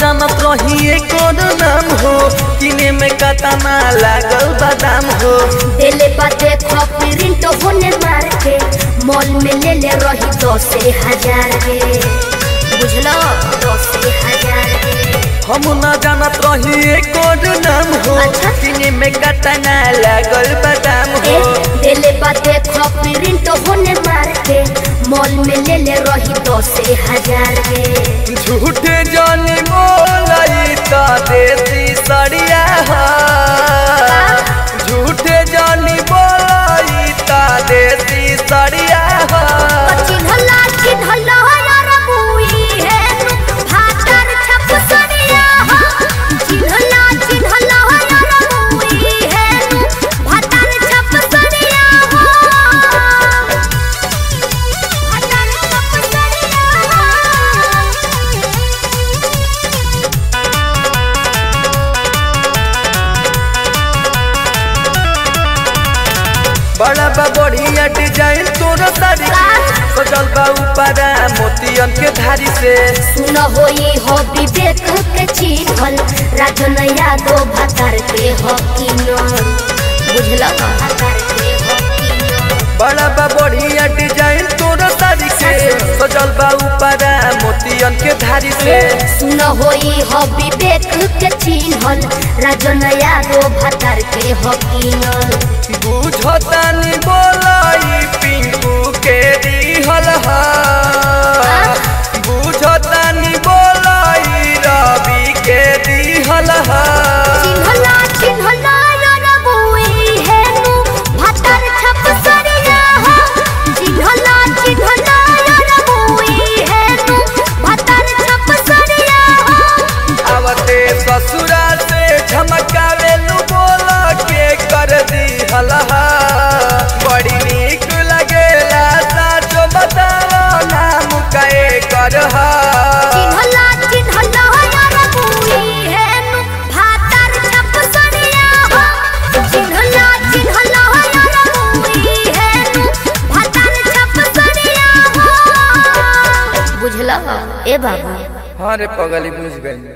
जानत रही एकर नाम हो किने में कतना लागल बादाम हो दिले बाते प्रिंट होने मार के मॉल में ले ले रही दस हजार रे बुझलो दस हजार रे हम न जानत रही एकर नाम हो अच्छा। किने में कतना लागल बादाम ए, हो दिले बाते प्रिंट होने मार के मॉल में ले ले रही दस हजार रे झूठे जानी बोलाई त देसी सड़िया हा झूठे जानी बोलाई त देसी सड़िया हा चिन्हला चिन्हला यार बुई है नु भातर छप सड़िया हो चिन्हला चिन्हला यार बुई है नु भातर छप सड़िया हो भातर छप सड़िया हो बड़ा बा बढ़िया डिजाइन तोरा साड़ी के सजल बा ऊपरा मोतियन के धारी से सुन होई हो विवेक के चिन्हल राजन यादव भातर के हकीनो बुझला भातर के हकीनो बड़ा बा बढ़िया डिजाइन तोरा साड़ी के सजल बा ऊपरा मोतियन के धारी से सुन होई हो विवेक के चिन्हल राजन यादव भातर के हकीनो बुझतानी बोलाई पिंकू के दिहल हा बुझतानी बोलाई रवि के दिहल हा चिन्हला चिन्हला यार बुई है नु भातर छप सरिया हो चिन्हला चिन्हला यार बुई है नु भातर छप सरिया हो आवते ससुरा से झमकावे लू बोला के कर दिहल हा बड़ी नीक लगेला साचो बताओ नाम कहे कर हा चिन्हला चिन्हला यार बुई है नु भातर छप सरिया हो चिन्हला चिन्हला यार बुई है नु भातर छप सरिया हो बुझला ए बाबू हाँ रे पगली बुझ गई